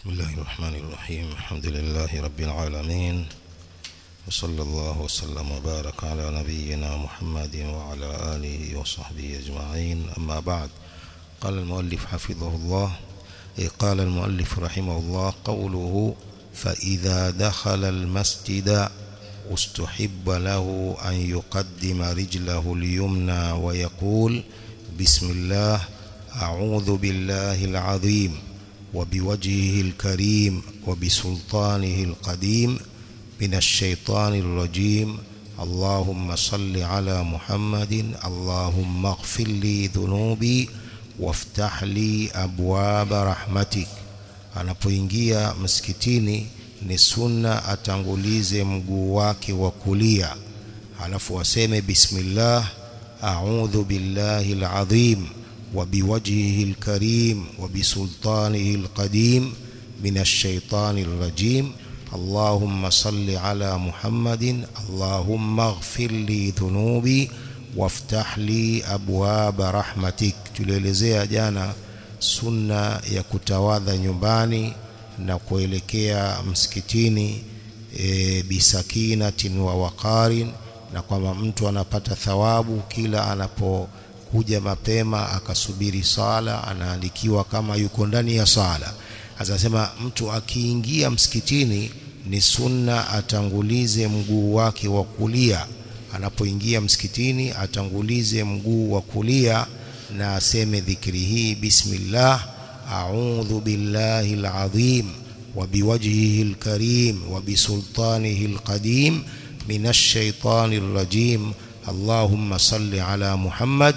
بسم الله الرحمن الرحيم الحمد لله رب العالمين وصلى الله وسلم وبارك على نبينا محمد وعلى آله وصحبه أجمعين أما بعد قال المؤلف حفظه الله إيه قال المؤلف رحمه الله قوله فإذا دخل المسجد استحب له أن يقدم رجله اليمنى ويقول بسم الله أعوذ بالله العظيم وبوجهه الكريم وبسلطانه القديم من الشيطان الرجيم اللهم صل على محمد اللهم اغفر لي ذنوبي وافتح لي أبواب رحمتك anapoingia msikitini ni sunna atangulize mguu wake wa kulia alafu aseme bismillah a'udhu billahi alazim وبوجهه الكريم وبسلطانه القديم من الشيطان الرجيم اللهم صل على محمد اللهم اغفر لي ذنوبي وافتح لي أبواب رحمتك tulielezea jana sunna ya kutawadha nyumbani na kuelekea msikitini e, bisakinatin wa waqarin na kwamba mtu anapata thawabu kila anapo kuja mapema akasubiri sala anaandikiwa kama yuko ndani ya sala asasema mtu akiingia msikitini ni sunna atangulize mguu wake wa kulia anapoingia msikitini atangulize mguu wa kulia na aseme dhikri hii bismillah a'udhu billahi alazim wa biwajhihi alkarim wa bisultanihi alqadim minash shaitanir rajim اللهم صل على محمد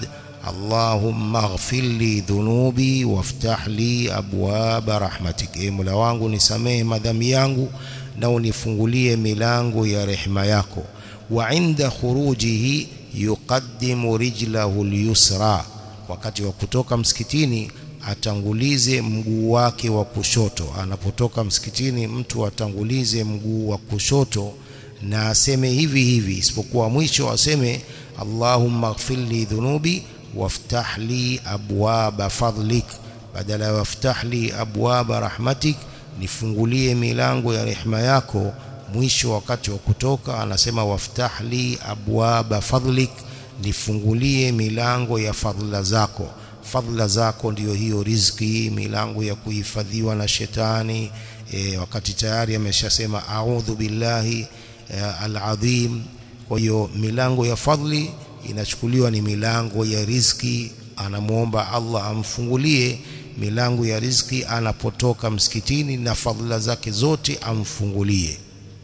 اللهم اغفر لي ذنوبي وافتح لي ابواب رحمتك اي mola wangu nisamehe madhambi yangu na unifungulie milango ya rehema yako wa inda khurujihi yuqaddimu rijlahu al-yusra wakati wa kutoka msikitini atangulize mguu wake wa kushoto anapotoka msikitini mtu atangulize mguu wa kushoto na aseme hivi hivi isipokuwa mwisho aseme Allahumma ighfir li dhunubi waftah li abwaba fadlik badala ya waftah li abwaba rahmatik nifungulie milango ya rehema yako mwisho wakati wa kutoka anasema waftah li abwaba fadlik nifungulie milango ya fadhila zako fadhila zako ndiyo hiyo riziki milango ya kuhifadhiwa na shetani e, wakati tayari ameshasema a'udhu billahi al-azim kwa hiyo milango ya fadhli inachukuliwa ni milango ya riziki anamuomba Allah amfungulie milango ya riziki anapotoka msikitini na fadhila zake zote amfungulie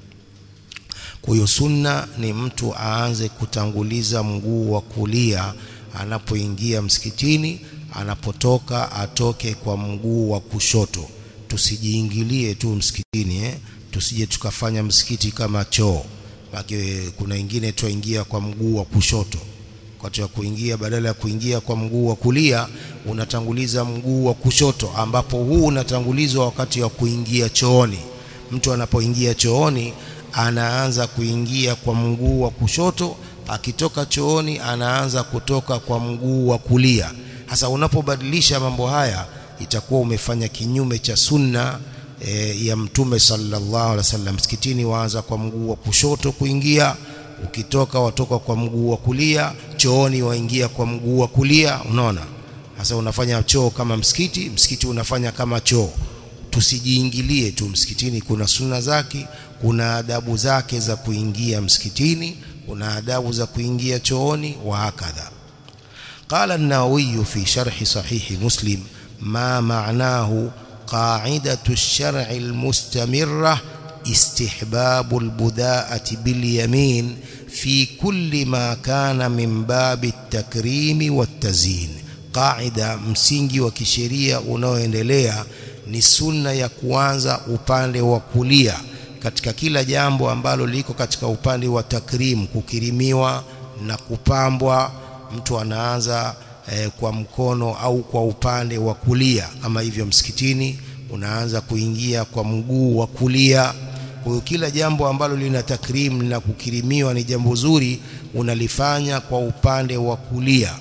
kwa hiyo sunna ni mtu aanze kutanguliza mguu wa kulia anapoingia msikitini anapotoka atoke kwa mguu wa kushoto tusijiingilie tu msikitini eh? tusije tukafanya msikiti kama choo Maki kuna ingine tuingia kwa mguu wa kushoto wakati wa kuingia badala ya kuingia kwa mguu wa kulia unatanguliza mguu wa kushoto ambapo huu unatangulizwa wakati wa kuingia chooni mtu anapoingia chooni anaanza kuingia kwa mguu wa kushoto akitoka chooni anaanza kutoka kwa mguu wa kulia hasa unapobadilisha mambo haya itakuwa umefanya kinyume cha sunna e, ya mtume sallallahu alaihi wasallam msikitini waanza kwa mguu wa kushoto kuingia ukitoka watoka kwa mguu wa kulia chooni waingia kwa mguu wa kulia unaona sasa unafanya choo kama msikiti msikiti unafanya kama choo tusijiingilie tu msikitini kuna sunna zake kuna adabu zake za kuingia msikitini kuna adabu za kuingia chooni wa hakadha قال النووي في شرح صحيح مسلم ما معناه قاعدة الشرع المستمرة استحباب البداءة باليمين في كل ما كان من باب التكريم والتزيين قاعدة msingi wa kisheria unaoendelea ni sunna ya kuanza upande wa kulia katika kila jambo ambalo liko katika upande wa takrim kukirimiwa na kupambwa mtu anaanza eh, kwa mkono au kwa upande wa kulia kama hivyo msikitini unaanza kuingia kwa mguu wa kulia kwa hiyo kila jambo ambalo lina takrim na kukirimiwa ni jambo zuri unalifanya kwa upande wa kulia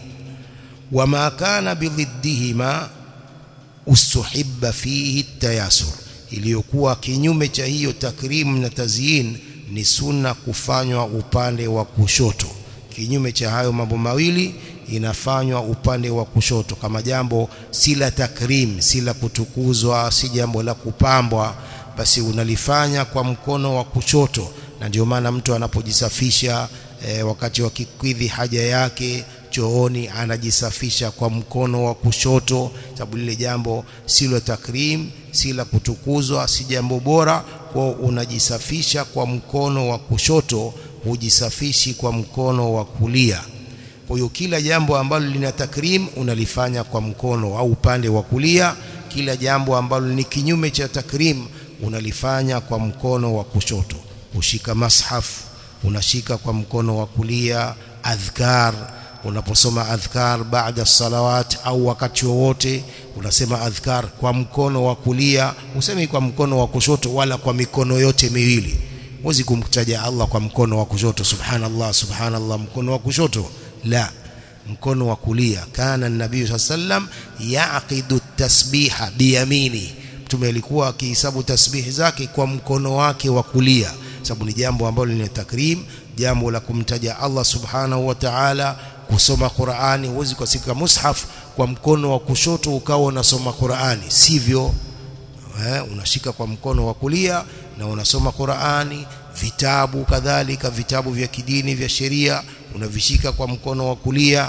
wama kana bidhiddihima ustuhibba fihi tayasur iliyokuwa kinyume cha hiyo takrim na tazyin ni sunna kufanywa upande wa kushoto kinyume cha hayo mambo mawili inafanywa upande wa kushoto kama jambo si la takrim si la kutukuzwa si jambo la kupambwa basi unalifanya kwa mkono wa kushoto na ndio maana mtu anapojisafisha e, wakati wa kikidhi haja yake chooni anajisafisha kwa mkono wa kushoto sababu lile jambo si la takrim si la kutukuzwa si jambo bora kwa unajisafisha kwa mkono wa kushoto hujisafishi kwa mkono wa kulia kwa hiyo kila jambo ambalo lina takrim unalifanya kwa mkono au upande wa kulia kila jambo ambalo ni kinyume cha takrim unalifanya kwa mkono wa kushoto kushika mashaf unashika kwa mkono wa kulia adhkar unaposoma adhkar baada salawat au wakati wowote unasema adhkar kwa mkono wa kulia usemi kwa mkono wa kushoto wala kwa mikono yote miwili huwezi kumtaja Allah kwa mkono wa kushoto subhanallah subhanallah mkono wa kushoto la mkono wa kulia kana nabii sallam yaqidu tasbiha biyamini mtume alikuwa akihesabu tasbihi zake kwa mkono wake wa kulia sababu ni jambo ambalo lina takrim jambo la kumtaja Allah subhanahu wa ta'ala kusoma Qur'ani huwezi kusika mushaf kwa mkono wa kushoto ukawa unasoma Qur'ani sivyo eh, unashika kwa mkono wa kulia na unasoma Qur'ani vitabu kadhalika vitabu vya kidini vya sheria unavishika kwa mkono wa kulia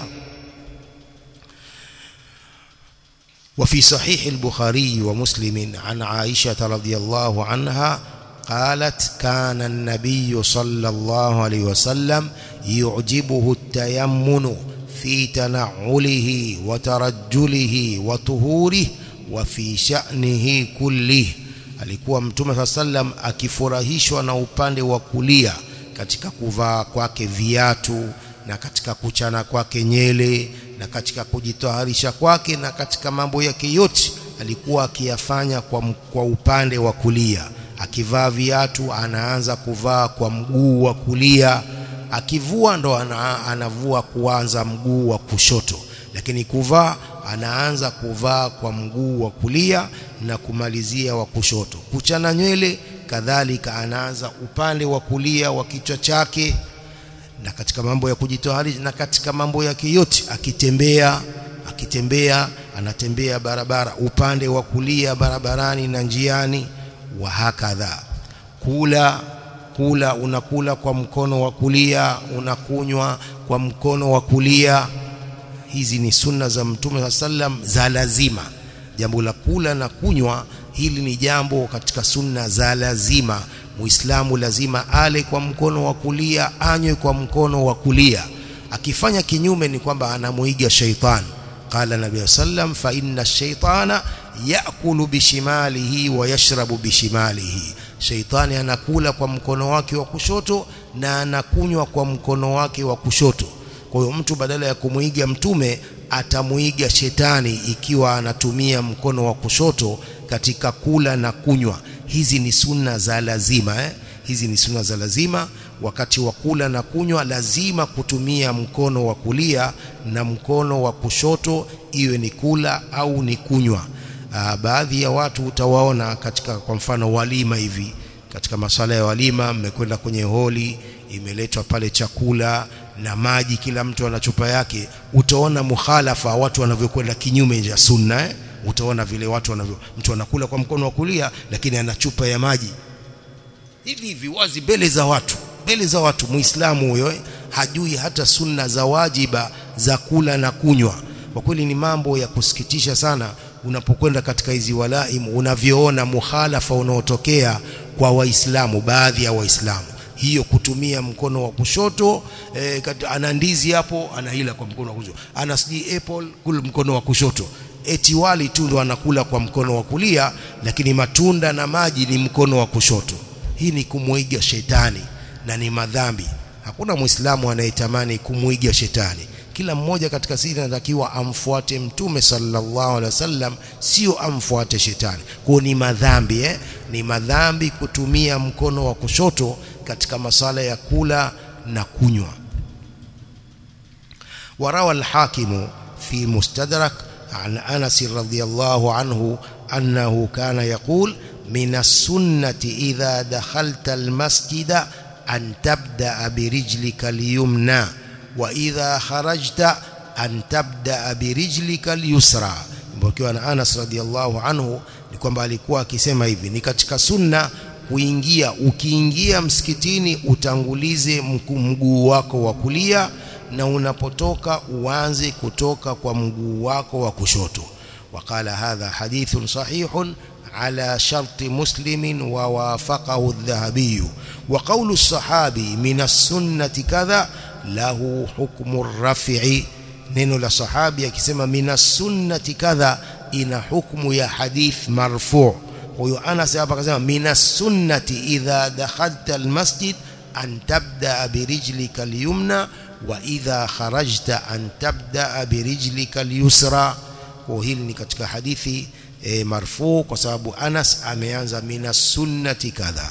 وفي صحيح البخاري ومسلم عن عائشة رضي الله عنها قالت كان النبي صلى الله عليه وسلم يعجبه التيمن في تنعله وترجله وطهوره وفي شأنه كله alikuwa mtume saa sallam akifurahishwa na upande wa kulia katika kuvaa kwake viatu na katika kuchana kwake nyele na katika kujitaharisha kwake na katika mambo yake yote alikuwa akiyafanya kwa, kwa upande wa kulia akivaa viatu anaanza kuvaa kwa mguu wa kulia akivua ndo ana, anavua kuanza mguu wa kushoto lakini kuvaa anaanza kuvaa kwa mguu wa kulia na kumalizia wa kushoto kuchana nywele kadhalika anaanza upande wa kulia wa kichwa chake na katika mambo ya kujitoharisha na katika mambo yake yote akitembea akitembea anatembea barabara upande wa kulia barabarani na njiani wa hakadha kula kula unakula kwa mkono wa kulia unakunywa kwa mkono wa kulia hizi ni sunna za mtume sallam za lazima jambo la kula na kunywa hili ni jambo katika sunna za lazima muislamu lazima ale kwa mkono wa kulia anywe kwa mkono wa kulia akifanya kinyume ni kwamba anamuiga shaitan qala nabii sallam fa inna shaitana yakulu bishimalihi wa yashrabu bishimalihi shaitani anakula kwa mkono wake wa kushoto na anakunywa kwa mkono wake wa kushoto kwa hiyo mtu badala ya kumuiga mtume atamuiga shetani ikiwa anatumia mkono wa kushoto katika kula na kunywa hizi ni sunna za lazima eh? hizi ni sunna za lazima wakati wa kula na kunywa lazima kutumia mkono wa kulia na mkono wa kushoto iwe ni kula au ni kunywa Aa, baadhi ya watu utawaona katika kwa mfano walima hivi katika masala ya walima mmekwenda kwenye holi imeletwa pale chakula na maji kila mtu ana chupa yake utaona mukhalafa watu wanavyokwenda kinyume cha sunna eh? utaona vile watu wanavyo mtu anakula kwa mkono wa kulia lakini ana chupa ya maji hivi hivi wazi mbele za watu mbele za watu muislamu huyo hajui hata sunna za wajiba za kula na kunywa kwa kweli ni mambo ya kusikitisha sana unapokwenda katika hizi walaim unavyoona mukhalafa unaotokea kwa waislamu baadhi ya waislamu hiyo kutumia mkono wa kushoto e, ana ndizi hapo anaila kwa mkono wa kushoto ana sijui apple kula mkono wa kushoto eti wali tu ndo anakula kwa mkono wa kulia lakini matunda na maji ni mkono wa kushoto hii ni kumwiga shetani na ni madhambi hakuna muislamu anayetamani kumwiga shetani kila mmoja katika sisi anatakiwa amfuate mtume sallallahu alaihi wasallam sio amfuate shetani kwa ni madhambi eh? ni madhambi kutumia mkono wa kushoto katika masala ya kula na kunywa warawa al-hakimu fi mustadrak عن أنس رضي الله عنه أنه كان يقول min as-sunnati idha dakhalta al-masjida an tabda birijlika al-yumna wa idha kharajta an tabda birijlika al-yusra mpokewa na Anas radhiallahu anhu ni kwamba alikuwa akisema hivi ni katika sunna kuingia ukiingia msikitini utangulize mguu wako wa kulia na unapotoka uanze kutoka kwa mguu wako wa kushoto وقال هذا حديث صحيح على شرط مسلم ووافقه الذهبي وقول الصحابي من السنة كذا له حكم الرفع neno la sahabi akisema mina sunnati kadha ina hukumu ya hadith marfu huyo Anas hapa akasema mina sunnati idha dakhalta almasjid an tabda birijlika alyumna wa idha kharajta an tabda birijlika alyusra kwa hili ni katika hadithi e, marfu kwa sababu Anas ameanza mina sunnati kadha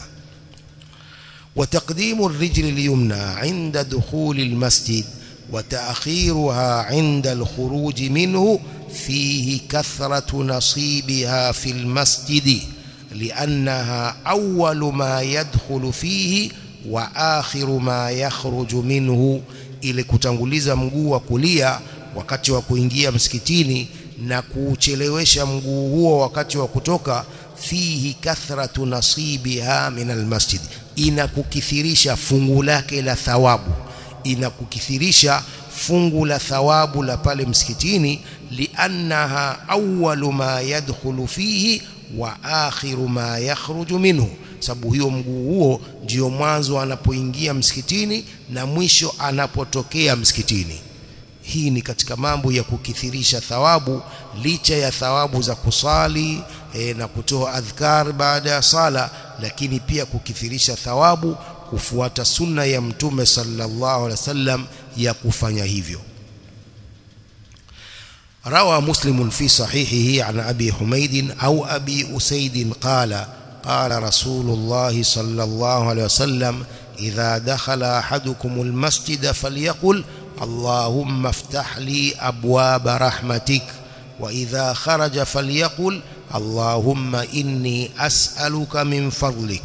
وتقديم الرجل اليمنى عند دخول المسجد وتأخيرها عند الخروج منه فيه كثرة نصيبها في المسجد لأنها أول ما يدخل فيه وآخر ما يخرج منه ili kutanguliza mguu wa kulia wakati wa kuingia msikitini na kuchelewesha mguu huo wakati wa kutoka fihi kathratu nasibiha min almasjid inakukithirisha fungu lake la thawabu inakukithirisha fungu la thawabu la pale msikitini liannaha awwalu ma yadkhulu fihi wa akhiru ma yakhruju minhu sababu hiyo mguu huo ndio mwanzo anapoingia msikitini na mwisho anapotokea msikitini hii ni katika mambo ya kukithirisha thawabu licha ya thawabu za kusali e, na kutoa adhkar baada ya sala lakini pia kukithirisha thawabu kufuata sunna ya mtume sallallahu alaihi wasallam ya kufanya hivyo روى مسلم في صحيحه عن أبي حميد أو أبي أسيد قال قال رسول الله صلى الله عليه وسلم إذا دخل أحدكم المسجد فليقل اللهم افتح لي أبواب رحمتك وإذا خرج فليقل اللهم إني أسألك من فضلك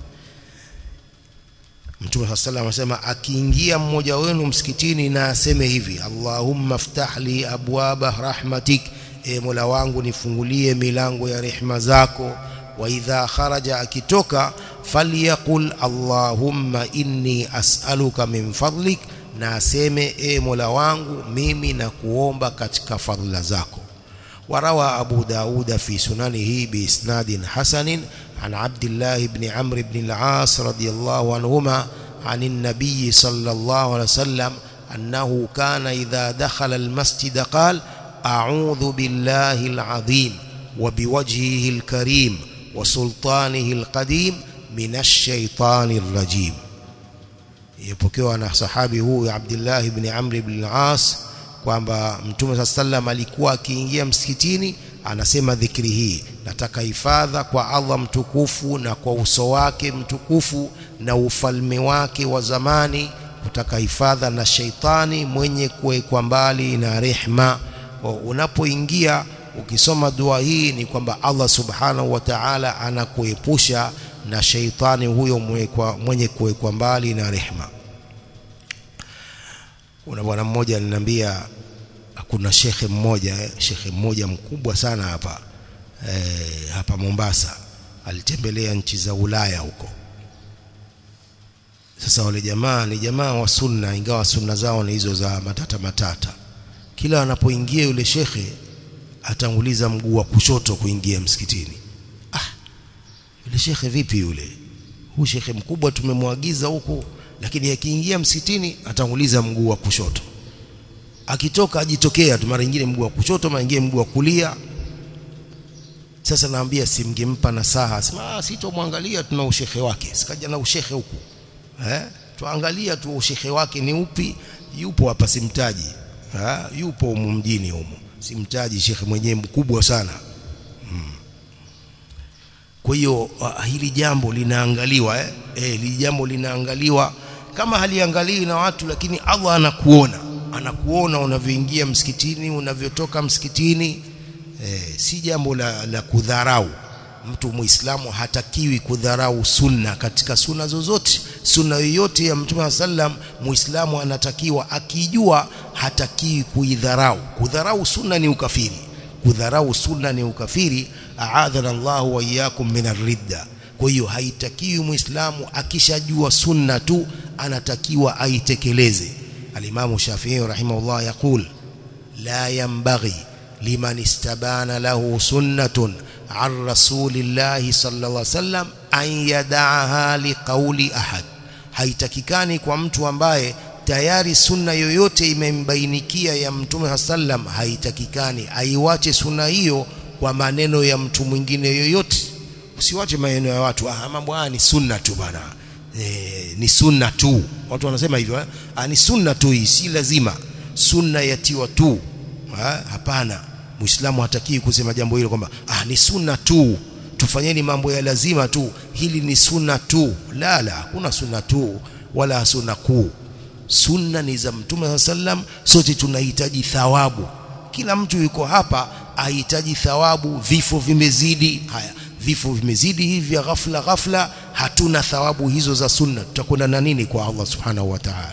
Mtume صلى الله عليه وسلم akiingia mmoja wenu msikitini na aseme hivi Allahumma ftah li abwaba rahmatik e Mola wangu nifungulie milango ya rehema zako wa idha kharaja akitoka falyaqul Allahumma inni as'aluka min fadlik na aseme e Mola wangu mimi na kuomba katika fadhila zako وروى أبو داود في سننه بإسناد حسن عن عبد الله بن عمرو بن العاص رضي الله عنهما عن النبي صلى الله عليه وسلم أنه كان إذا دخل المسجد قال أعوذ بالله العظيم وبوجهه الكريم وسلطانه القديم من الشيطان الرجيم يبكوا أنا صحابي هو عبد الله بن عمرو بن العاص kwamba mtume saa sallam alikuwa akiingia msikitini anasema dhikri hii nataka hifadha kwa Allah mtukufu na kwa uso wake mtukufu na ufalme wake wa zamani kutaka hifadha na sheitani mwenye kuwekwa mbali na rehma unapoingia ukisoma dua hii ni kwamba Allah subhanahu wa ta'ala anakuepusha na sheitani huyo mwenye kuwekwa mbali na rehma kuna bwana mmoja aliniambia kuna shekhe mmoja shekhe mmoja mkubwa sana hapa e, hapa Mombasa alitembelea nchi za Ulaya huko sasa wale jamaa ni jamaa wa sunna ingawa sunna zao ni hizo za matata matata kila anapoingia yule shekhe atanguliza mguu wa kushoto kuingia msikitini ah yule shekhe vipi yule huyu shekhe mkubwa tumemwagiza huko lakini akiingia msikitini atanguliza mguu wa kushoto akitoka ajitokea tu mara nyingine mguu wa kushoto mara nyingine mguu wa kulia sasa naambia simngempa nasaha sema ah sitomwangalia tuna ushehe wake sikaja na ushehe huku eh tuangalia tu ushehe wake ni upi yupo hapa simtaji ha? yupo humu mjini humu simtaji shekhe mwenyewe mkubwa sana hmm. kwa hiyo hili jambo linaangaliwa eh, eh hili jambo linaangaliwa kama haliangaliwi na watu lakini Allah anakuona anakuona unavyoingia msikitini unavyotoka msikitini eh, si jambo la, la kudharau mtu muislamu hatakiwi kudharau sunna katika sunna zozote sunna yoyote ya mtume sallam muislamu anatakiwa akijua hatakiwi kuidharau kudharau sunna ni ukafiri kudharau sunna ni ukafiri aadhana Allah wa iyyakum min ridda kwa hiyo haitakiwi muislamu akishajua sunna tu anatakiwa aitekeleze alimamu Shafi'i rahimahullah yaqul la yanbaghi liman istabana lahu sunnatun an rasulillahi sallallahu alaihi wasallam an yada'aha liqauli ahad haitakikani kwa mtu ambaye tayari sunna yoyote imembainikia ya mtume sallam haitakikani aiwache sunna hiyo kwa maneno ya mtu mwingine yoyote usiwache maneno ya watu ah mambo haya ni sunna tu bana e, ni sunna tu watu wanasema hivyo ah ni sunna tu hii si lazima sunna yatiwa tu ha? hapana muislamu hatakii kusema jambo hilo kwamba ah ni sunna tu tufanyeni mambo ya lazima tu hili ni sunna tu la la hakuna sunna tu wala sunna kuu sunna ni za mtume sallam sote tunahitaji thawabu kila mtu yuko hapa ahitaji thawabu vifo vimezidi haya vifo vimezidi hivi vya ghafla ghafla hatuna thawabu hizo za sunna tutakwenda na nini kwa Allah subhanahu wa ta'ala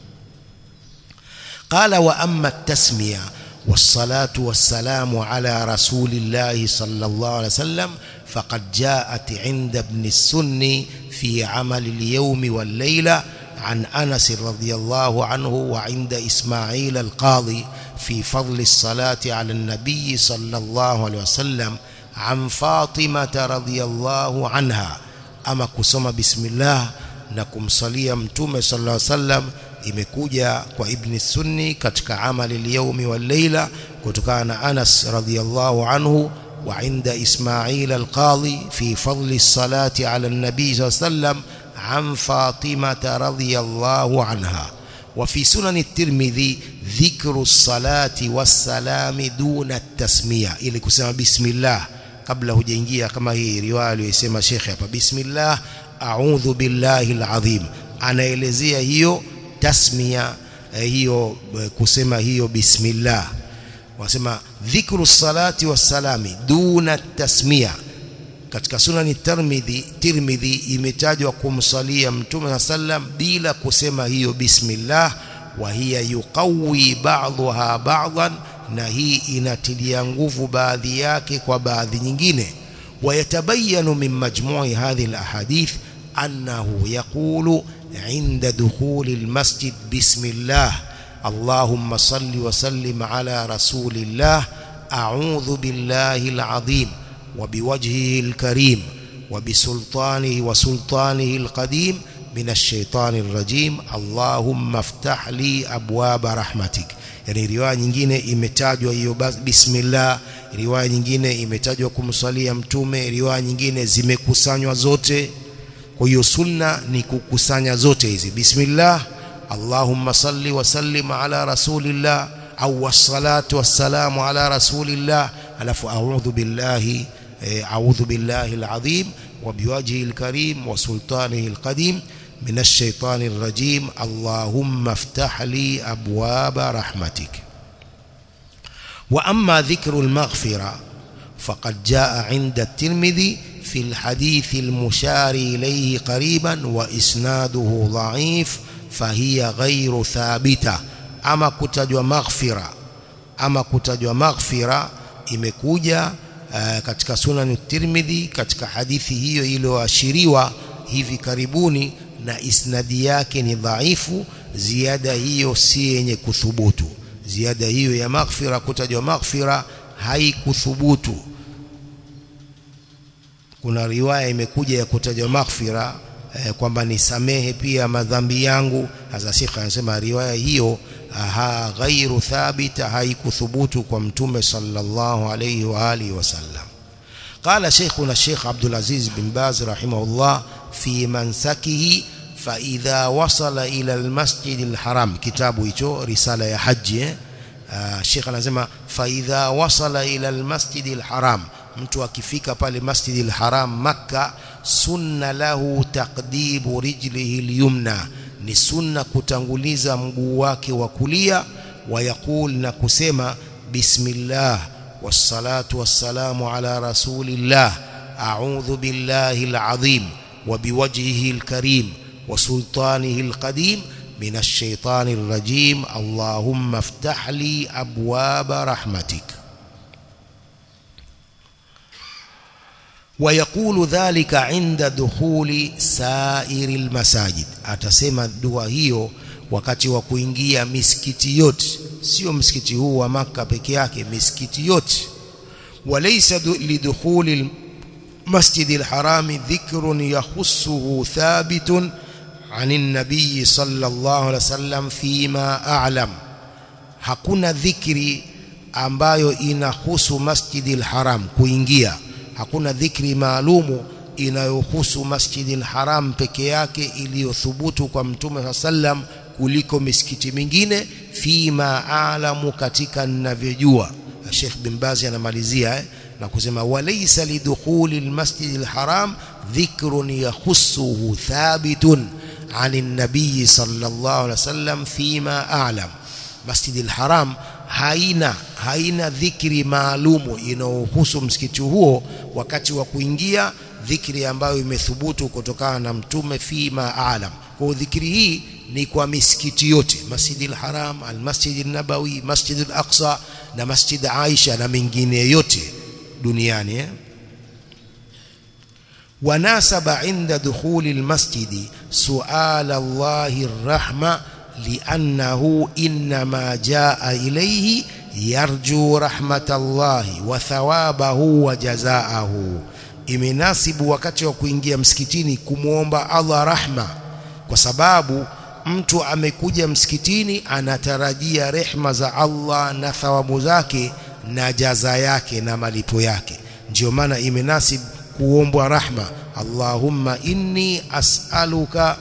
qala wa amma at-tasmiya والصلاة والسلام على رسول الله صلى الله عليه وسلم فقد جاءت عند ابن السني في عمل اليوم والليلة عن أنس رضي الله عنه وعند إسماعيل القاضي في فضل الصلاة على النبي صلى الله عليه وسلم عن فاطمة رضي الله عنها أما كسم بسم الله نكم صليا متوم صلى الله عليه وسلم imekuja kwa ibn sunni katika amali al-yawmi wal-layla kutokana na Anas radhiyallahu anhu wa inda Ismail al-Qadhi fi fadli as-salati ala an-nabi sallam an Fatima radhiyallahu anha wa fi sunan at-Tirmidhi dhikru as-salati was-salami duna at-tasmiya ili kusema bismillah kabla hujaingia kama hii riwaya aliyosema Sheikh hapa bismillah a'udhu billahi al-azim anaelezea hiyo tasmia eh, hiyo eh, kusema hiyo bismillah wasema dhikru salati wassalami duna tasmia katika sunani tirmidhi tirmidhi imetajwa kumsalia mtume sallam bila kusema hiyo bismillah wa hiya yuqawi ba'dha ba'dhan na hii inatilia nguvu baadhi yake kwa baadhi nyingine ويتبين من مجموع هذه الأحاديث أنه يقول عند دخول المسجد بسم الله اللهم صل وسلم على رسول الله أعوذ بالله العظيم وبوجهه الكريم وبسلطانه وسلطانه القديم من الشيطان الرجيم اللهم افتح لي أبواب رحمتك yani riwaya nyingine imetajwa hiyo bismillah riwaya nyingine imetajwa kumsalia mtume riwaya nyingine zimekusanywa zote kwa hiyo sunna ni kukusanya zote hizi bismillah allahumma salli wa sallim ala rasulillah au wassalatu wassalamu ala rasulillah alafu a'udhu billahi a'udhu billahi alazim wa biwajhihi alkarim wa sultanihi alqadim من الشيطان الرجيم اللهم افتح لي أبواب رحمتك وأما ذكر المغفرة فقد جاء عند الترمذي في الحديث المشار إليه قريبا وإسناده ضعيف فهي غير ثابتة أما كتجوا مغفرة أما كتجوا مغفرة imekuja uh, katika sunan Tirmidhi katika hadithi hiyo iliyoashiriwa hivi karibuni na isnadi yake ni dhaifu ziada hiyo si yenye kuthubutu ziada hiyo ya maghfira kutajwa maghfira haikuthubutu kuna riwaya imekuja ya kutajwa maghfira eh, kwamba nisamehe pia madhambi yangu hasa shekha anasema riwaya hiyo ha ghairu thabita haikuthubutu kwa mtume sallallahu alayhi wa alihi wasallam قال شيخنا الشيخ عبد العزيز بن باز رحمه الله في منسكه فإذا وصل إلى المسجد الحرام كتابه hicho risala ya haji Sheikh anasema فإذا وصل إلى المسجد الحرام mtu akifika pale Masjid al-Haram Makka sunna lahu taqdibu rijlihi al-yumna ni sunna kutanguliza mguu wake wa kulia wayaqul na kusema bismillah wassalatu wassalamu ala rasulillah a'udhu billahi alazim wa biwajhihi alkarim wa sultanihi alqadim من الشيطان الرجيم اللهم افتح لي أبواب رحمتك ويقول ذلك عند دخول سائر المساجد atasema dua hiyo wakati wa kuingia misikiti yote sio msikiti huu wa maka peke yake misikiti yote walaysa lidukhuli المسجد الحرام ذكر يخصه ثابت عن النبي صلى الله عليه وسلم فيما أعلم hakuna dhikri ambayo inahusu masjidil haram kuingia hakuna dhikri maalumu inayohusu masjidil haram peke yake iliyothubutu kwa mtume sallam kuliko misikiti mingine fima alamu katika ninavyojua Sheikh bin Baz anamalizia eh, na kusema walaysa lidukhuli almasjidil haram dhikrun yakhussuhu thabitun عن النبي صلى الله عليه وسلم فيما أعلم مسجد الحرام haina haina dhikri maalumu inayohusu msikiti huo wakati wa kuingia dhikri ambayo imethubutu kutokana na mtume fima alam kwa dhikri hii ni kwa misikiti yote Masjid al-Haram al-Masjid an-Nabawi Masjid al-Aqsa na Masjid Aisha na mengine yote duniani eh? وناسب عند دخول المسجد سؤال الله الرحمة لأنه إنما جاء إليه يرجو رحمة الله وثوابه وجزاءه imenasibu wakati wa kuingia msikitini kumwomba Allah rahma kwa sababu mtu amekuja msikitini anatarajia rehma za Allah na thawabu zake na jaza yake na malipo yake ndio maana imenasibu kuombwa rahma Allahumma inni as'aluka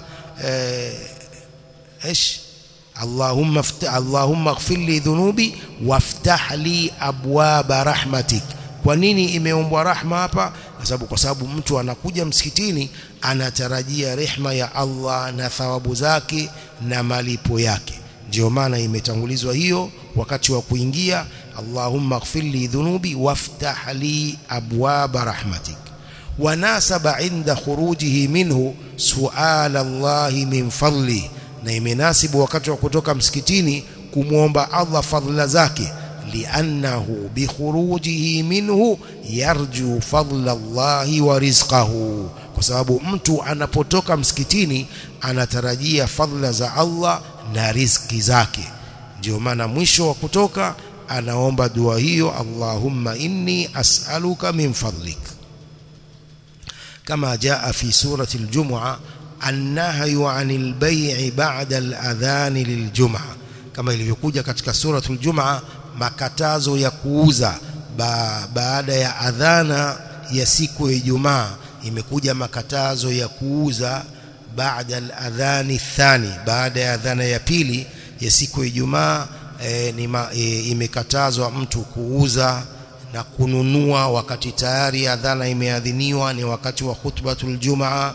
ايش اللهم افتح اللهم اغفر لي ذنوبي وافتح لي ابواب رحمتك kwa nini imeombwa rahma hapa kwa sababu kwa sababu mtu anakuja msikitini anatarajia rehma ya Allah na thawabu zake na malipo yake ndio maana imetangulizwa hiyo wakati wa kuingia Allahumma ighfir li dhunubi waftah li abwaba rahmatik وناسب عند خروجه منه سؤال الله من فضله na imenasibu wakati wa kutoka msikitini kumwomba Allah fadhila zake liannahu bikhurujihi minhu yarju fadla Allahi wa rizqahu kwa sababu mtu anapotoka msikitini anatarajia fadhila za Allah na riziki zake ndio maana mwisho wa kutoka anaomba dua hiyo Allahumma inni as'aluka min fadlik كما جاء في سورة الجمعة النهي عن البيع بعد الأذان للجمعة كما ilivyokuja katika suratul Jumaa makatazo ya kuuza ba, baada ya adhana ya siku ya Ijumaa imekuja makatazo ya kuuza baada al-adhani thani baada ya adhana ya pili ya siku ya Ijumaa e, e, imekatazwa mtu kuuza na kununua wakati tayari adhana imeadhiniwa ni wakati wa khutbatul jumaa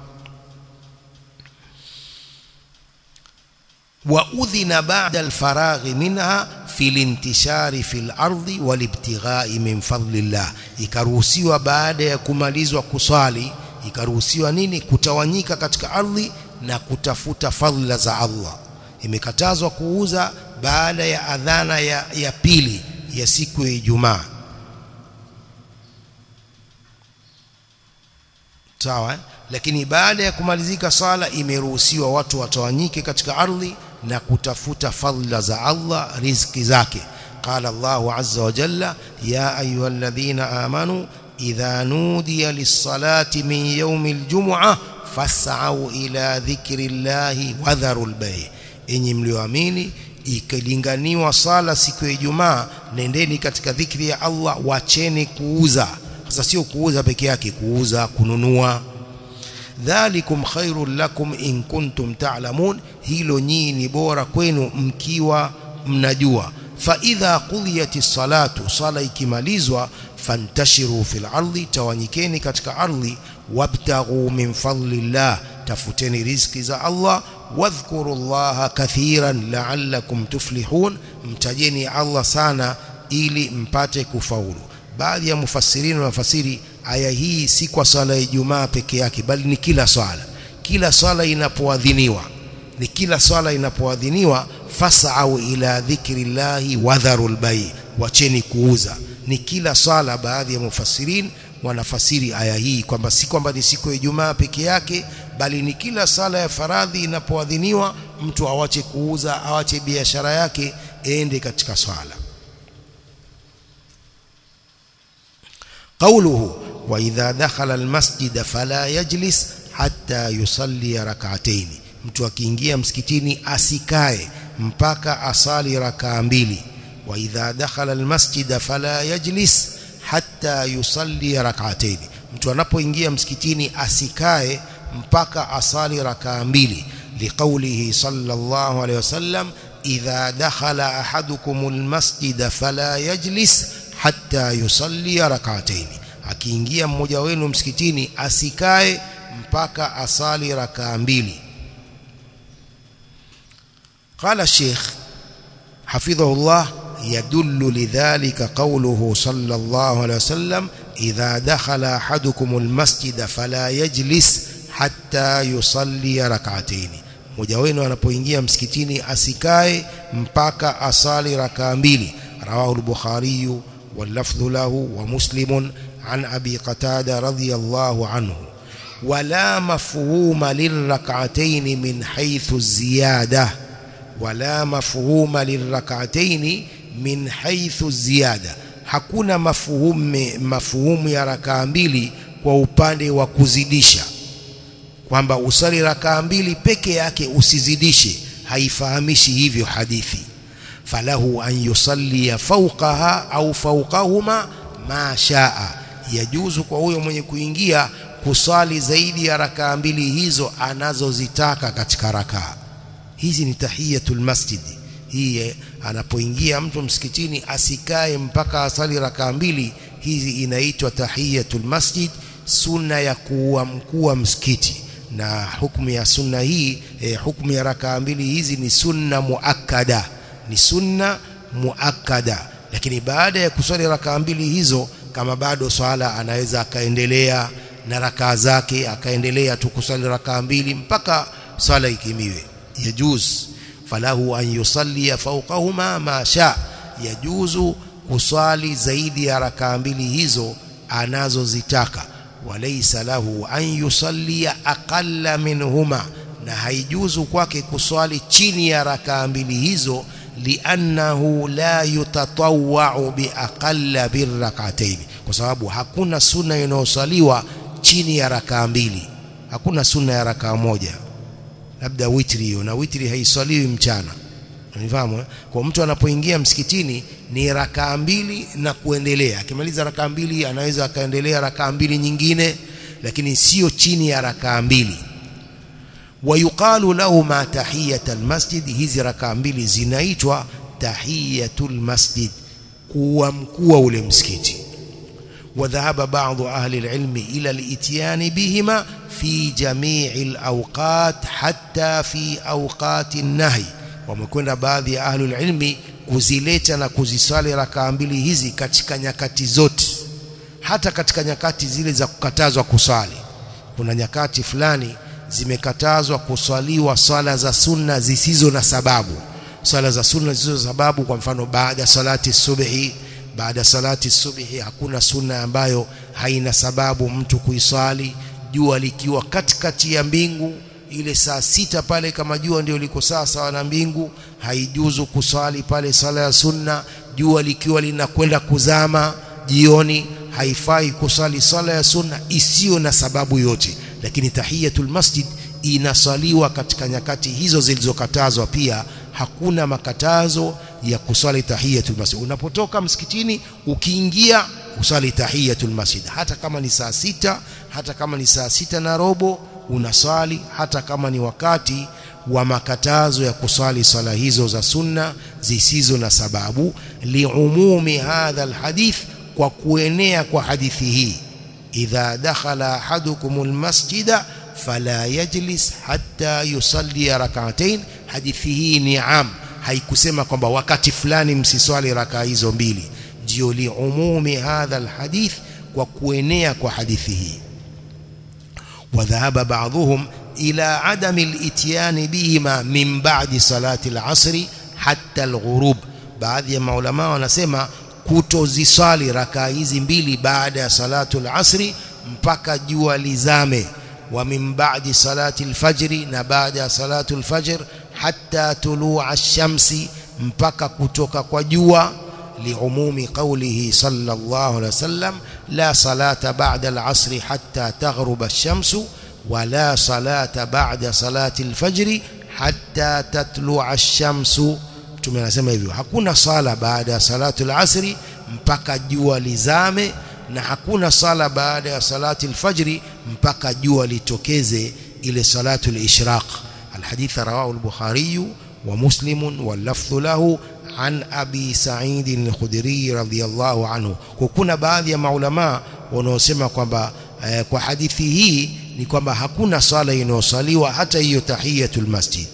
wa udhina ba'da alfaraghi minha fil intishari fil ardi wal ibtighai min fadlillah ikaruhusiwa baada ya kumalizwa kuswali ikaruhusiwa nini kutawanyika katika ardhi na kutafuta fadhila za Allah imekatazwa kuuza baada ya adhana ya, ya pili ya siku ya Ijumaa sawa lakini baada ya kumalizika sala imeruhusiwa watu watawanyike katika ardhi na kutafuta fadhila za Allah riziki zake قال الله عز وجل يا أيها الذين آمنوا إذا نودي للصلاة من يوم الجمعة فاسعوا إلى ذكر الله وذروا البيع إني mlioamini ikilinganiwa sala siku ya Ijumaa nendeni katika dhikri ya Allah wacheni kuuza sasa sio kuuza peke yake kuuza kununua dhalikum khairul lakum in kuntum ta'lamun hilo nyinyi ni bora kwenu mkiwa mnajua fa idha qudiyatis salatu sala ikimalizwa fantashiru fil ardi tawanyikeni katika ardhi wabtaghu min fadlillah tafuteni riziki za Allah wadhkurullaha kathiran la'allakum tuflihun mtajeni Allah sana ili mpate kufaulu baadhi ya mufassirini wanafasiri aya hii si kwa swala ya Ijumaa peke yake bali ni kila swala kila swala inapoadhiniwa ni kila swala inapoadhiniwa fasau ila dhikrillahi wadharul bai wacheni kuuza ni kila swala baadhi ya mufassirin wanafasiri aya hii kwamba si kwamba ni siku ya Ijumaa peke yake bali ni kila sala ya faradhi inapoadhiniwa mtu awache kuuza awache biashara yake ende katika swala قوله وإذا دخل المسجد فلا يجلس حتى يصلي ركعتين mtu akiingia msikitini asikae mpaka asali rakaa mbili wa idha dakhala almasjid fala yajlis hatta yusalli rak'atayn mtu anapoingia msikitini asikae mpaka asali rakaa mbili liqaulihi sallallahu alayhi wasallam idha dakhala ahadukum almasjid fala yajlis hatta yusalli rak'atayn akiingia mmoja wenu msikitini asikae mpaka asali rakaa mbili قال الشيخ حفظه الله يدل لذلك قوله صلى الله عليه وسلم إذا دخل أحدكم المسجد فلا يجلس حتى يصلي ركعتين mmoja wenu anapoingia msikitini asikae mpaka asali rakaa mbili rawahu al-bukhari واللفظ له ومسلم عن أبي قتادة رضي الله عنه ولا مفهوم للركعتين من حيث الزيادة ولا مفهوم للركعتين من حيث الزيادة hakuna mafuhumu mafuhumu ya rakaa mbili kwa upande wa kuzidisha kwamba usali rakaa mbili peke yake usizidishe haifahamishi hivyo hadithi falahu an yusalli fawqaha au fawqahuma ma shaa yajuzu kwa huyo mwenye kuingia kusali zaidi ya rakaa mbili hizo anazozitaka katika rakaa hizi ni tahiyatul masjid hii anapoingia mtu msikitini asikae mpaka asali rakaa mbili hizi inaitwa tahiyatul masjid sunna ya kuwa mkuu wa msikiti na hukumu ya sunna hii eh, hukumu ya rakaa mbili hizi ni sunna muakkada ni sunna muakkada lakini baada ya kuswali rakaa mbili hizo kama bado swala anaweza akaendelea na rakaa zake akaendelea tu kuswali rakaa mbili mpaka swala ikimiwe yajuz falahu an yusalli fawqahuma ma sha yajuzu kuswali zaidi ya rakaa mbili hizo anazozitaka walaysa lahu an yusalli aqalla minhuma na haijuzu kwake kuswali chini ya rakaa mbili hizo liannahu la yutatawwa'u biaqalla birrak'atayn kwa sababu hakuna sunna inayosaliwa chini ya rakaa mbili hakuna sunna ya rakaa moja labda witri hiyo na witri haiswaliwi mchana unifahamu eh? kwa mtu anapoingia msikitini ni rakaa mbili na kuendelea akimaliza rakaa mbili anaweza akaendelea rakaa mbili nyingine lakini sio chini ya rakaa mbili wayuqalu lahu ma tahiyatul masjid hizi rakaa mbili zinaitwa tahiyatul masjid kuwa mkuu wa ule msikiti وذهب بعض أهل العلم إلى الإتيان بهما في جميع الأوقات حتى في أوقات النهي wamekwenda baadhi ya ahlul ilmi kuzileta na kuziswali rakaa mbili hizi katika nyakati zote hata katika nyakati zile za kukatazwa kuswali kuna nyakati fulani zimekatazwa kuswaliwa swala za sunna zisizo na sababu swala za sunna zisizo na sababu kwa mfano baada salati subhi baada salati subhi hakuna sunna ambayo haina sababu mtu kuiswali jua likiwa katikati ya mbingu ile saa sita pale kama jua ndio liko sawa sawa na mbingu haijuzu kuswali pale sala ya sunna jua likiwa linakwenda kuzama jioni haifai kusali sala ya sunna isiyo na sababu yote lakini tahiyatul masjid inasaliwa katika nyakati hizo zilizokatazwa pia hakuna makatazo ya kusali tahiyatul masjid unapotoka msikitini ukiingia usali tahiyatul masjid hata kama ni saa sita hata kama ni saa sita na robo unasali hata kama ni wakati wa makatazo ya kusali sala hizo za sunna zisizo na sababu liumumi hadha alhadith kwa kuenea kwa hadithi hii idha dakhala ahadukumul masjida fala yajlis hatta yusalli rak'atayn hadithi hii ni am haikusema kwamba wakati fulani msiswali rakaa hizo mbili ndio liumumi hadha alhadith kwa kuenea kwa hadithi hii وذهب بعضهم إلى عدم الاتيان بهما من بعد صلاة العصر حتى الغروب baadhi ya maulama wanasema kutoziswali rakaa hizi mbili baada ya salatu al-asri mpaka jua lizame wa min ba'di salati al-fajri na baada ya salatu al-fajr hatta tulua ash-shamsi mpaka kutoka kwa jua liumumi qawlihi sallallahu alaihi wasallam la salata ba'da al-asri hatta taghruba ash-shamsu wa la salata ba'da salati al-fajri hatta tatlua ash-shamsu Mtume anasema hivyo hakuna sala baada ya salatu al-asri mpaka jua lizame na hakuna sala baada ya salati al-fajri mpaka jua litokeze ile salatu al-ishraq الحديث رواه البخاري ومسلم واللفظ له عن أبي سعيد الخدري رضي الله عنه وكنا baadhi ya maulama wanaosema kwamba eh, kwa hadithi hii ni kwamba hakuna sala inayosaliwa hata hiyo tahiyatul masjid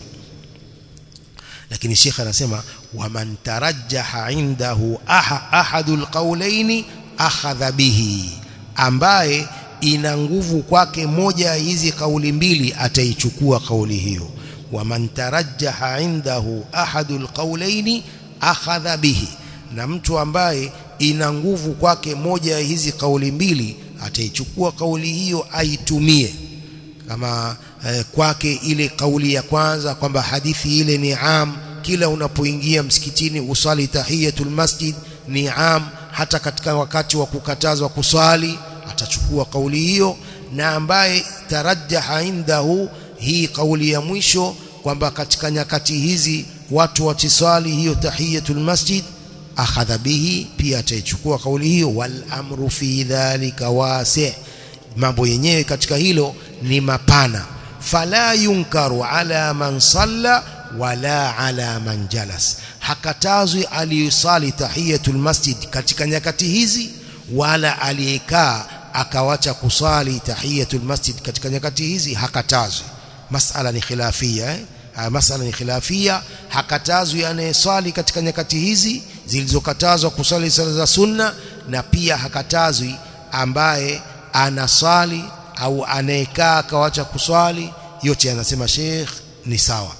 lakini Sheikh anasema waman tarajjaha indahu aha, ahadul qawlaini akhadha bihi ambaye ina nguvu kwake moja ya hizi kauli mbili ataichukua kauli hiyo waman tarajjaha indahu ahadul qawlaini akhadha bihi na mtu ambaye ina nguvu kwake moja ya hizi kauli mbili ataichukua kauli hiyo aitumie kama eh, kwake ile kauli ya kwanza kwamba hadithi ile ni am kila unapoingia msikitini usali tahiyatul masjid ni am hata katika wakati wa kukatazwa kuswali atachukua kauli hiyo na ambaye tarajjaha indahu hii kauli ya mwisho kwamba katika nyakati hizi watu watiswali hiyo tahiyatul masjid akhadha bihi pia ataichukua kauli hiyo wal amru fi dhalika wasi' mambo yenyewe katika hilo ni mapana fala yunkaru ala man salla wala ala man jalas hakatazwi aliyosali tahiyatul masjid katika nyakati hizi wala aliyekaa akawacha kusali tahiyatul masjid katika nyakati hizi hakatazwi masala ni khilafia eh? masala ni khilafia hakatazwi anayeswali katika nyakati hizi zilizokatazwa kusali sala za sunna na pia hakatazwi ambaye anaswali au anayekaa akawacha kuswali yote anasema Sheikh ni sawa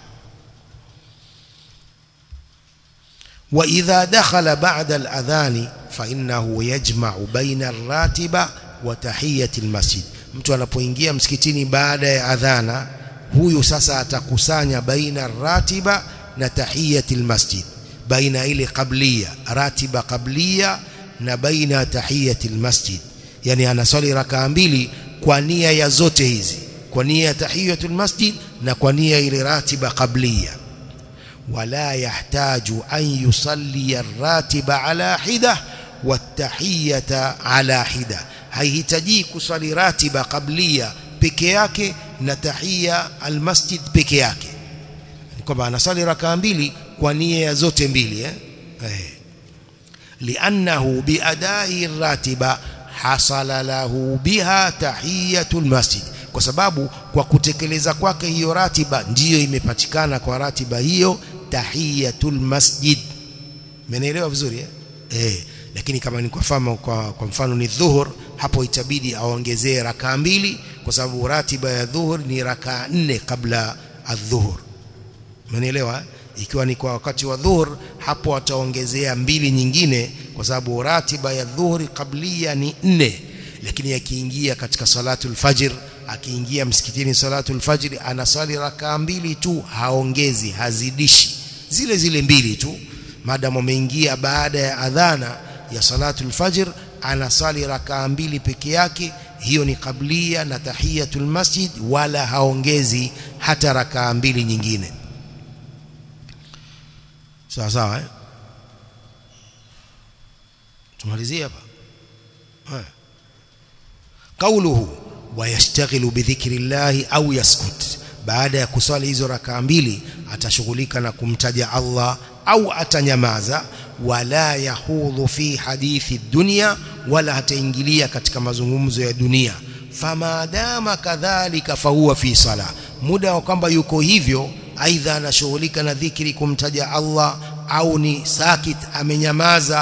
wa idha dakhala ba'da al-adhani fa innahu yajma'u baina ar-ratiba wa tahiyati al-masjid mtu anapoingia msikitini baada ya adhana huyu sasa atakusanya baina ratiba na tahiyati al-masjid baina ile qablia ratiba qablia na baina tahiyati al-masjid yani anaswali rakaa mbili kwa nia ya zote hizi kwa nia ya tahiyatul masjid na kwa nia ile ratiba qablia wala yahtaju an yusalli ar-ratiba ala hida watahiyata ala hida haihitaji kusali ratiba qablia peke yake na tahia almasjid peke yake kwamba anasali rakaa mbili kwa nia ya zote mbili eh, eh. li'annahu biadai ratiba hasala lahu biha tahiyatul masjid kwa sababu kwa kutekeleza kwake hiyo ratiba ndiyo imepatikana kwa ratiba hiyo tahiyatul masjid mmenielewa vizuri eh? eh lakini kama ni kwa mfano kwa, kwa mfano ni dhuhur hapo itabidi aongezee rakaa mbili kwa sababu ratiba ya dhuhur ni rakaa nne kabla adhuhur mmenielewa ikiwa ni kwa wakati wa dhuhur hapo ataongezea mbili nyingine kwa sababu ratiba ya dhuhuri kablia ni nne lakini akiingia katika salatul fajr akiingia msikitini salatul fajr anasali rakaa mbili tu haongezi hazidishi zile zile mbili tu maadamu ameingia baada ya adhana ya salatul fajr anasali rakaa mbili peke yake hiyo ni kablia na tahiyatul masjid wala haongezi hata rakaa mbili nyingine sawa sawa eh tumalizie hapa kauluhu wayashtaghilu bidhikri llahi au yaskut baada ya kuswali hizo rakaa mbili atashughulika na kumtaja Allah au atanyamaza wala yahudhu fi hadithi dunya wala hataingilia katika mazungumzo ya dunia famadama kadhalika fahuwa fi sala muda wa kwamba yuko hivyo aidha anashughulika na dhikri kumtaja Allah au ni sakit amenyamaza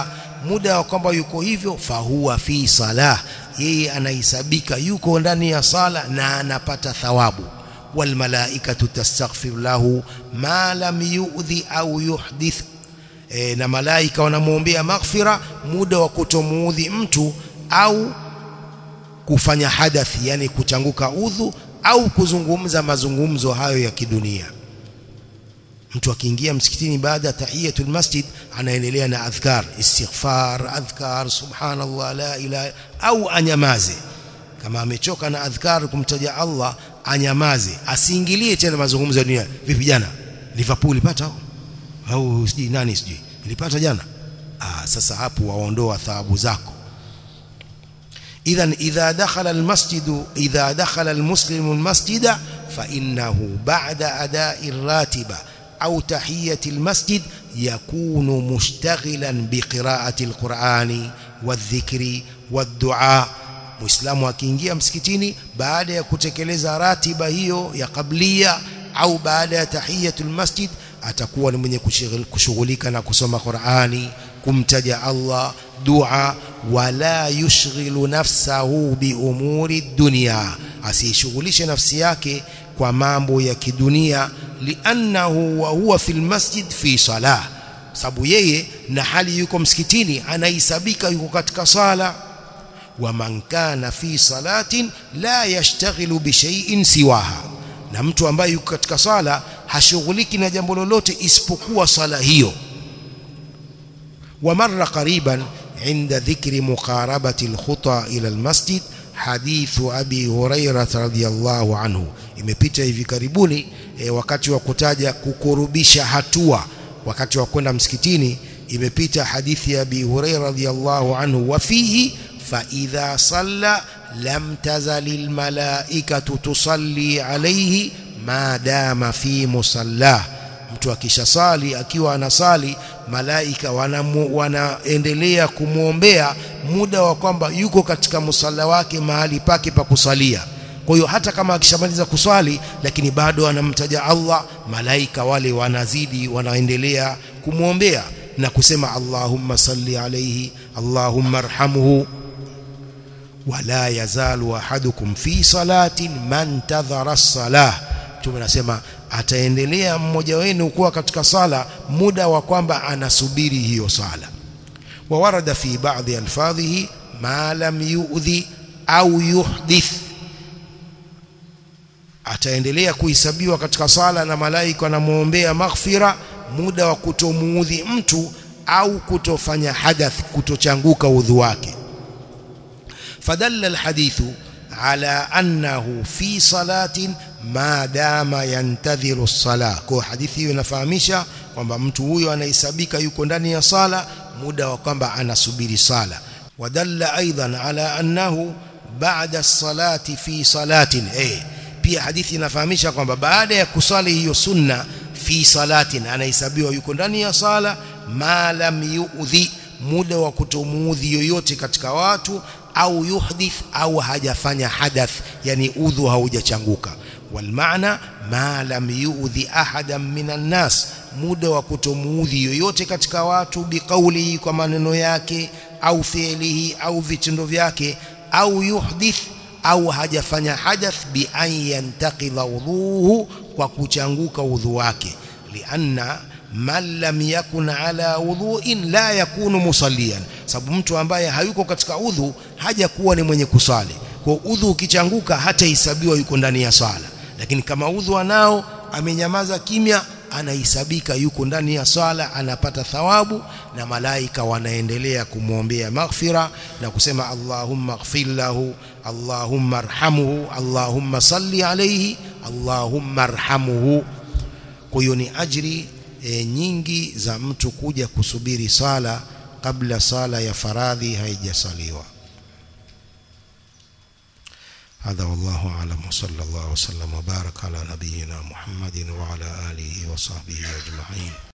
muda wa kwamba yuko hivyo fahuwa fi salah yeye anahesabika yuko ndani ya sala na anapata thawabu walmalaikatu tastaghfir lahu ma lam yu'dhi au yuhdith e, na malaika wanamwombea maghfira muda wa kutomuudhi mtu au kufanya hadathi yani kuchanguka udhu au kuzungumza mazungumzo hayo ya kidunia mtu akiingia msikitini baada ya tahiyatul masjid anaendelea na adhkar istighfar adhkar subhanallah la ilaha au anyamaze kama amechoka na adhkar kumtaja Allah anyamaze asiingilie tena mazungumzo ya dunia vipi jana Liverpool pata au sijui nani sijui ilipata jana ah sasa hapo waondoa thawabu zako idhan idha dakhala almasjid idha dakhala almuslimu almasjida fa innahu ba'da ada'i ratiba أو تحية المسجد يكون مشتغلا بقراءة القرآن والذكر والدعاء Muislamu akiingia msikitini baada ya kutekeleza ratiba hiyo ya kablia au baada ya tahiyatul masjid atakuwa ni mwenye kushughulika na kusoma Qur'ani kumtaja Allah dua wala yushghilu nafsahu bi umuri dunya asishughulishe nafsi yake kwa mambo ya kidunia liannahu wa huwa fil masjid fi salah sababu yeye na hali yuko msikitini anahesabika yuko katika sala wa man kana fi salatin la yashtaghilu bi shay'in siwaha na mtu ambaye yuko katika sala hashughuliki na jambo lolote isipokuwa sala hiyo wa marra qariban عند ذكر مقاربة الخطى إلى المسجد حديث أبي هريرة رضي الله عنه imepita hivi karibuni e, wakati wa kutaja kukurubisha hatua wakati wa kwenda msikitini imepita hadithi ya Abi Hurairah radhiyallahu anhu wa fihi fa idha salla lam tazalil malaikatu tusalli alayhi ma dama fi musallah mtu akishasali akiwa anasali malaika wanamu, wanaendelea kumwombea muda wa kwamba yuko katika musalla wake mahali pake pa kusalia kwa hiyo hata kama akishamaliza kuswali lakini bado anamtaja Allah malaika wale wanazidi wanaendelea kumwombea na kusema Allahumma salli alayhi Allahumma arhamhu wala yazalu ahadukum fi salatin man tadhara as-salah tume nasema ataendelea mmoja wenu kuwa katika sala muda wa kwamba anasubiri hiyo sala wa warada fi ba'dhi alfadhihi ma lam yu'dhi au yuhdith ataendelea kuhesabiwa katika sala na malaika wanamwombea maghfira muda wa kutomuudhi mtu au kutofanya hadath kutochanguka udhu wake fadalla alhadithu ala annahu fi salatin ma dama yantadhiru as-sala kwa hadithi hiyo inafahamisha kwamba mtu huyo anahesabika yuko ndani ya sala muda wa kwamba anasubiri sala wadalla aidan ala annahu ba'da as-salati fi salatin eh pia hadithi inafahamisha kwamba baada ya kusali hiyo sunna fi salatin anahesabiwa yuko ndani ya sala ma lam yu'dhi muda wa kutomuudhi yoyote katika watu au yuhdith au hajafanya hadath yani udhu haujachanguka walmaana ma lam yu'dhi ahadan minan nas muda wa kutomuudhi yoyote katika watu biqaulihi kwa maneno yake au fi'lihi au vitendo vyake au yuhdith au hajafanya hadath bi an yantaqila udhuhu kwa kuchanguka udhu wake lianna man lam yakun ala udhuin la yakunu musallian sababu mtu ambaye hayuko katika udhu haja kuwa ni mwenye kusali kwa udhu ukichanguka hata hesabiwa yuko ndani ya sala lakini kama udhu anao amenyamaza kimya anahesabika yuko ndani ya swala anapata thawabu na malaika wanaendelea kumwombea maghfira na kusema Allahumma ighfir lahu Allahumma arhamhu Allahumma salli alayhi Allahumma arhamhu kwa hiyo ni ajri e, nyingi za mtu kuja kusubiri sala kabla sala ya faradhi haijasaliwa هذا والله أعلم وصلى الله وسلم وبارك على نبينا محمد وعلى آله وصحبه أجمعين